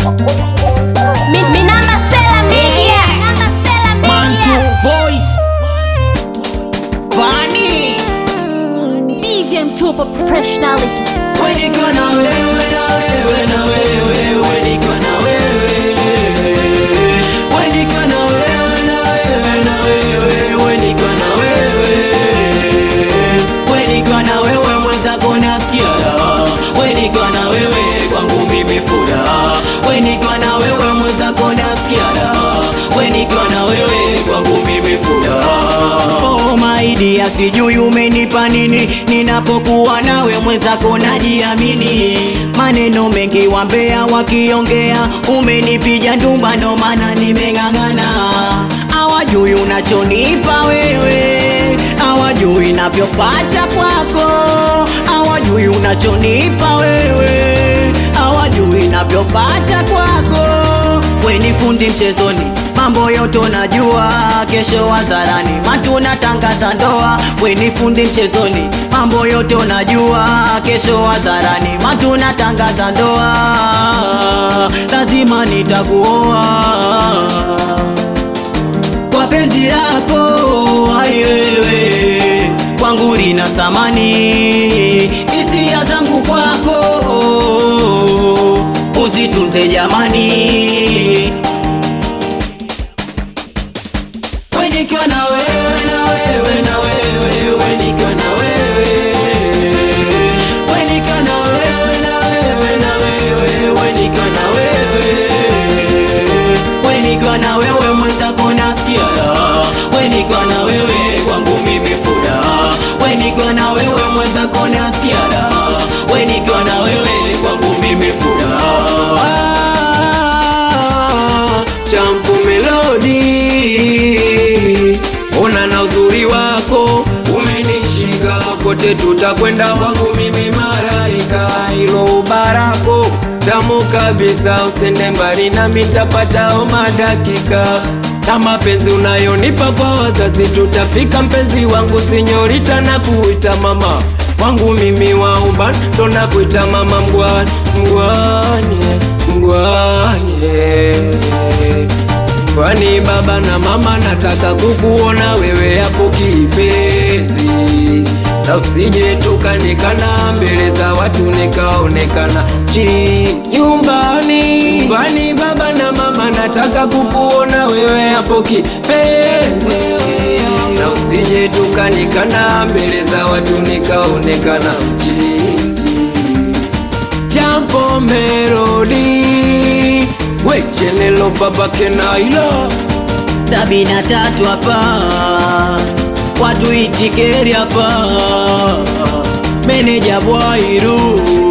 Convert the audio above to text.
Mi, mi namba Sela Media. Namba Sela Mantu Media. Voice Vani DJ Mtupa professionally. Wenika na wewe na wewe na wewe Wenika na wewe Wenika na wewe na wewe na wewe Wenika na wewe Wenika na wewe mwenzako nasikia raha Wenika na wewe kwangu mimi furaha Wenika na wewe mwenzako nasikia raha Wenika na wewe kwangu mimi furaha Oh my dear sijui umenipa nini Ninapokuwa nawe mwenzako najiamini Maneno mengi wambea wakiongea Umenipija ndumba ndo maana nimeng'ang'ana Hawajui unachonipa wewe Hawajui navyopata kwako Hawajui unachonipa wewe Hawajui navyopata kwako We ni fundi mchezoni mambo yote unajua, kesho hadharani matuna tangaza ndoa. We ni fundi mchezoni, mambo yote unajua, kesho hadharani matuna tangaza ndoa. Lazima nitakuoa kwa penzi lako, ai wewe kwangu lina thamani, hisia zangu kwako uzitunze jamani. We nikiwa na wewe na wewe na wewe we nikiwa na wewe we nikiwa na wewe na wewe na wewe we nikiwa na wewe we nikiwa na wewe mwenzako nasikia raha we nikiwa na wewe kwangu mimi furaha we nikiwa na wewe mwenzako nasikia raha we nikiwa na wewe kwangu mimi furaha Champu Melody, ona na uzuri wako umenishika kote, tutakwenda wangu mimi maraika, ilo barako tamu kabisa, usende mbali nami nitapata madakika na mapenzi unayonipa kwa wazazi, tutafika mpenzi wangu, sinyorita na kuita mama wangu mimi wa uban, ndo nakuita mama mgwani, mgwani, mgwani Kwani baba na mama nataka kukuona wewe hapo kipenzi, na usije tukanikana mbele za watu nikaonekana chini nyumbani. Nyumbani baba na mama nataka kukuona wewe hapo kipenzi, na usije tukanikana mbele za watu nikaonekana chizi Jambo Melody wechenelo baba kenaila sabini na tatu hapa watu itikeri hapa meneja bwairu